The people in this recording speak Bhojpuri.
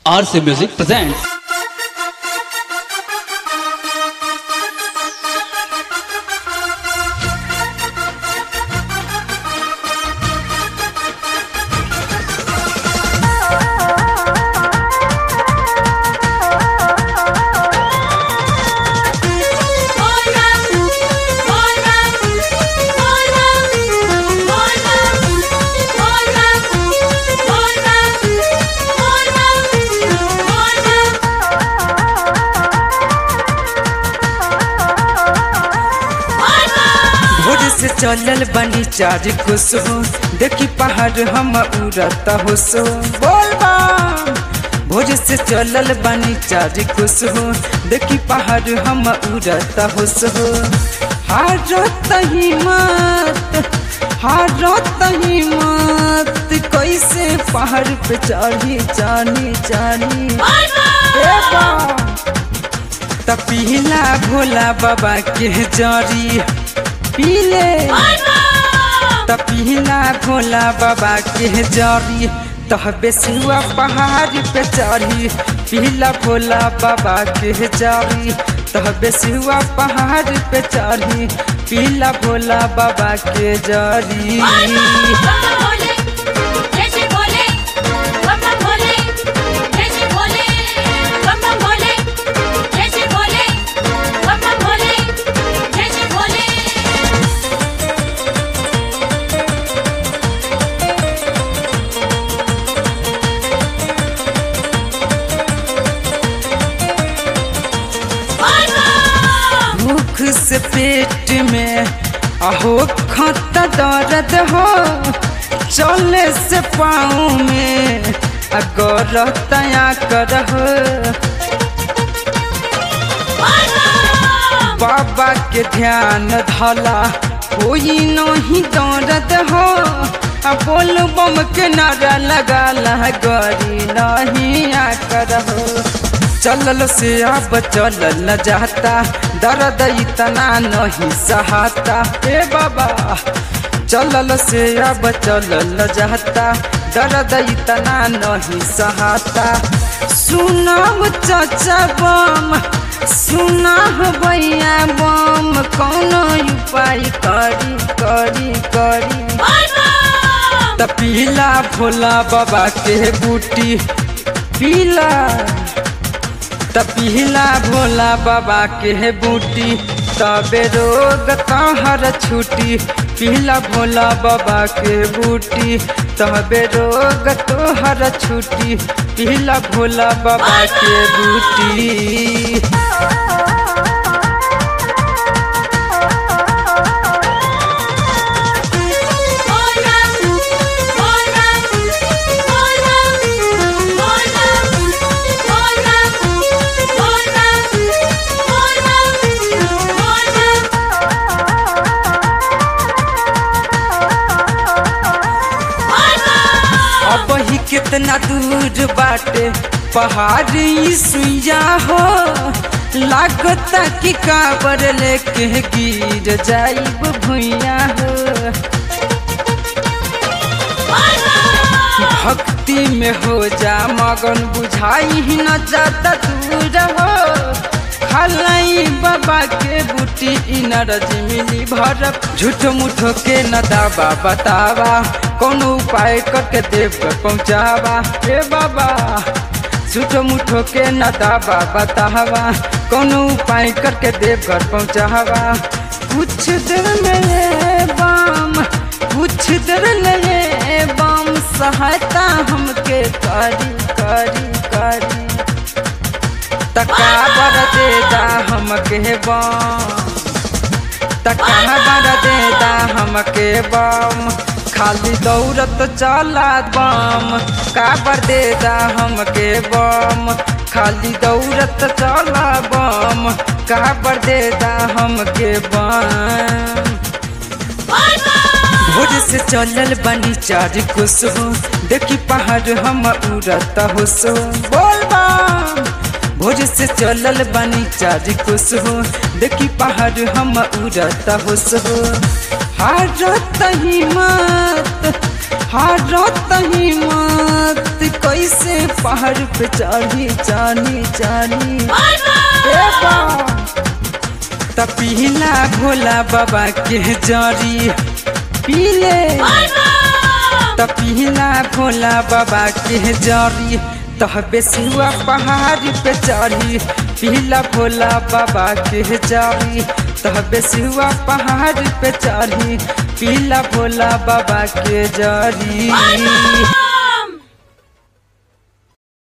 RC Music presents भोर से चलल बनी चार कुसुम देखी पहाड़ हम उड़ता हुसो बोल बम भोर से चलल बनी चार कुसुम देखी पहाड़ हम उड़ता हुसो हारत हिम्मत हारत हिम्मत कैसे पहाड़ पे चढ़ी चढ़ी चढ़ी ए बम त पिला भोला बाबा के जरी पीले त पिला भोला बाबा के जरी तह बेसुआ पहाड़ पे चढ़ी पीला भोला बाबा के जरी तह बेसुआ पहाड़ पे चढ़ी पीला भोला बाबा के जरी भूख से पेट में अहो खत दर्द हो चले से पाँव में अगर तया कर बाबा के ध्यान धला कोई नहीं दर्द हो आ बोल बम के नारा लगा गरी नहीं आकर हो चलल से अब चलल न जाता दर्द इतना नहीं सहाता ए बाबा चलल से अब चलल न जाता दर्द इतना नहीं सहाता सुनाम चाचा बम सुना भैया बम कौनो उपाय करी करी करी त पीला भोला बाबा के बूटी पीला त पीला भोला बाबा के बूटी तबे रोग तहर छुटी पीला भोला बाबा के बूटी तबे रोग तोहर छुटी पीला भोला बाबा के बूटी अब ही कितना दूर बाटे पहाड़ी सुइया हो लागता कि काबर लेके गिर जाइब भुइया हो भक्ति में हो जा मगन बुझाई ही न जाता दूर हो खलाई बाबा के बूटी इनरज मिली भर झूठ मुठो के न दावा बतावा कोनो उपाय करके देव कर पहुँचावा ए बाबा झूठ मुठो के न दावा बतावा कोनो उपाय करके देव घर पहुँचावा कुछ देर में ये बम कुछ देर में ये बम सहायता हमके करी करी करी तका बर देदा हमके बम तका बर देदा हमके बम खाली दौड़त चला बम काबर देदा हमके बम खाली दौड़त चला बम काबर देदा हमके बम भोर से चलल बनी चार कुसुम देखी पहाड़ हम उड़ता हुसो बोल बम भोर से चलल बनी चार कुसुम देखी पहाड़ हम उड़ता हुसो हारत हिम्मत हारत हिम्मत कैसे पहाड़ पे चढ़ी चढ़ी चढ़ी ए बा त पीला भोला बाबा के जरी पीले त पीला भोला बाबा के जरी तह बेसिवा पहाड़ पे चढ़ी पीला भोला बाबा के जरी तह बेसिवा पहाड़ पे चढ़ी पीला भोला बाबा के जरी